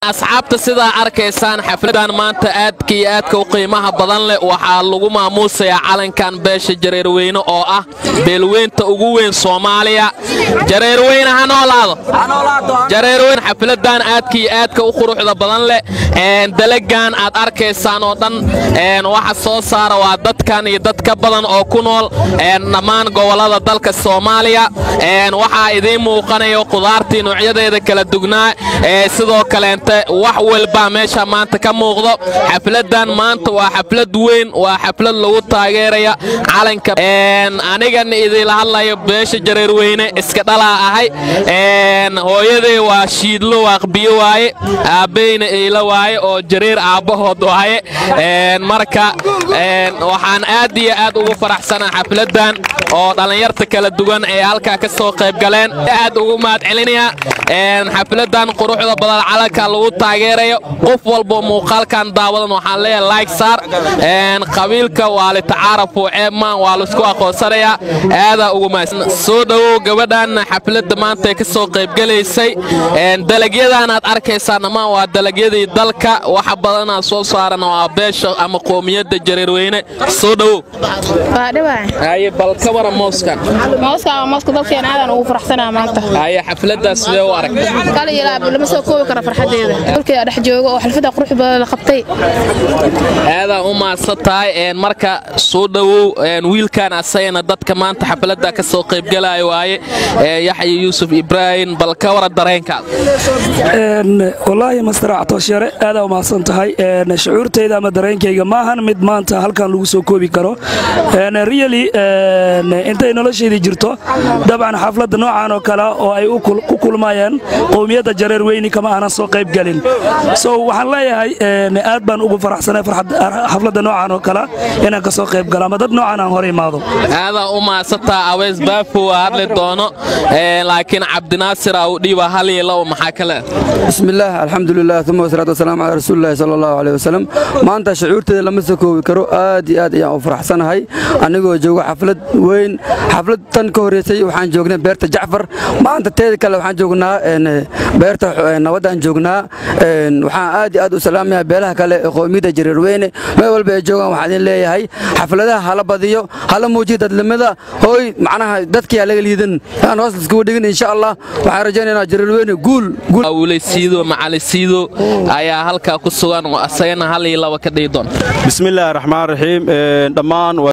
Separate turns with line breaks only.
asxaabta sidaa arkaysaan xafladan maanta aadka iyo aadka u qiimaha badan leh waxaa lagu maamuusayaa calankan beesha jareerweyne oo ah beelweynta ugu weyn soomaaliya jareerweyne ha noolaado jareerweyne xafladan aadka iyo aadka u quruxda badan leh dalagan aad arkaysaan oo dhan waxa soo saara waa dadkan iyo dad ka badan oo ku nool dhammaan gobolada dalka soomaaliya waxaa idiin muuqanayo qudaartii noocyadeeda kala dugnaa sidoo kaleenta wax walbaa meesha maanta ka muuqdo xafladan maanta waa xaflad weyn waa xaflad lagu taageeraya calanka anigana idinla hadlayo beesha jareerweyne iska dhalaa ahay hooyaday waa shiidlo waaqbiyo waaye aabbeyna eyla waaye oo jareer aabbahood waaye marka waxaan aad iyo aad ugu faraxsanaa xafladan oo dhallinyarta kala duwan ee halkaa ka soo qayb galeen aad ugu mahad celinaya xafladan quruxda badan calanka lagu taageerayo qof walbo muuqaalkan daawadan waxaan leeyahay like saar qabiilka waa litacaarafu ceebmaan waa laisku aqoonsanayaa aadaa ugu mahadsan soo dhowow gabadhan xafladda maanta ee ka soo qaybgalaysay dalagyadan aad arkaysaan dhammaan waa dalagyadii dalka waxa badanaa soo saaran waa beesha ama qoomiyadda jareerweyne soo dhowow haye bal ka wara mooskan
mooska mooska dalkeena aadan ugu faraxsanaa maanta
haye xafladdaas sidee u aragtay
kala ilaab lama soo koobi karo farxadeeda dalkeeda dhex jooga oo xalfada qurux badan la qabtay
aadaa u mahadsan tahay marka soo dhowow wiilkan asagana dadka maanta xafladda ka soo qaybgalaya waaye yaxya yuusuf ibraahim bal ka wara dareenkaada
wallaahi master actooshare aadaa u mahadsan tahay shucuurtayda ama dareenkayga maahan mid maanta halkan lagu soo koobi karo riyali intay noloshaydii jirto dabcan xafladda noocan oo kale oo ay ku kulmayeen qowmiyadda jareer weyni kama aanan soo qayb gelin so waxaan leeyahay aad baan ugu faraxsanay xafladda noocan oo kale inaan ka soo qayb galo ama dad noocan aan hor imaado
aadaa u mahadsantaa aweys baafo waa hadli doono laakiin cabdinaasir au dhiiba hal iyo labo maxaa kale
bismillaah alxamdulilah uma wasalaatu wasalaamu calaa rasuulillahi sala allahu caleyh wasalam maanta shucuurteeda lama soo koobi karo aad iyo aad ayaan u faraxsanahay anigoo jooga xaflad weyn xaflad tan ka horreysay waxaan joognay beerta jacfar maanta teeda kale waxaan joognaa beerta nabaddaan joognaa waxaan aad iyo aad u salaamayaa beelaha kale ee qoomiyadda jareerweyne meel walba ay joogaan waxaan idin leeyahay xafladaha hala badiyo hala muujiyo dadnimada hooy macnaha dadkii laga liidan aan hoos iskugu dhigin insha allah waxaan rajaynaynaa jareerweyne guul
awle siido macali siido ayaa halkaa ku sugan oo asagana hal iyo laba ka dhihi doon
bismillaahi raxmaan raxiim dhammaan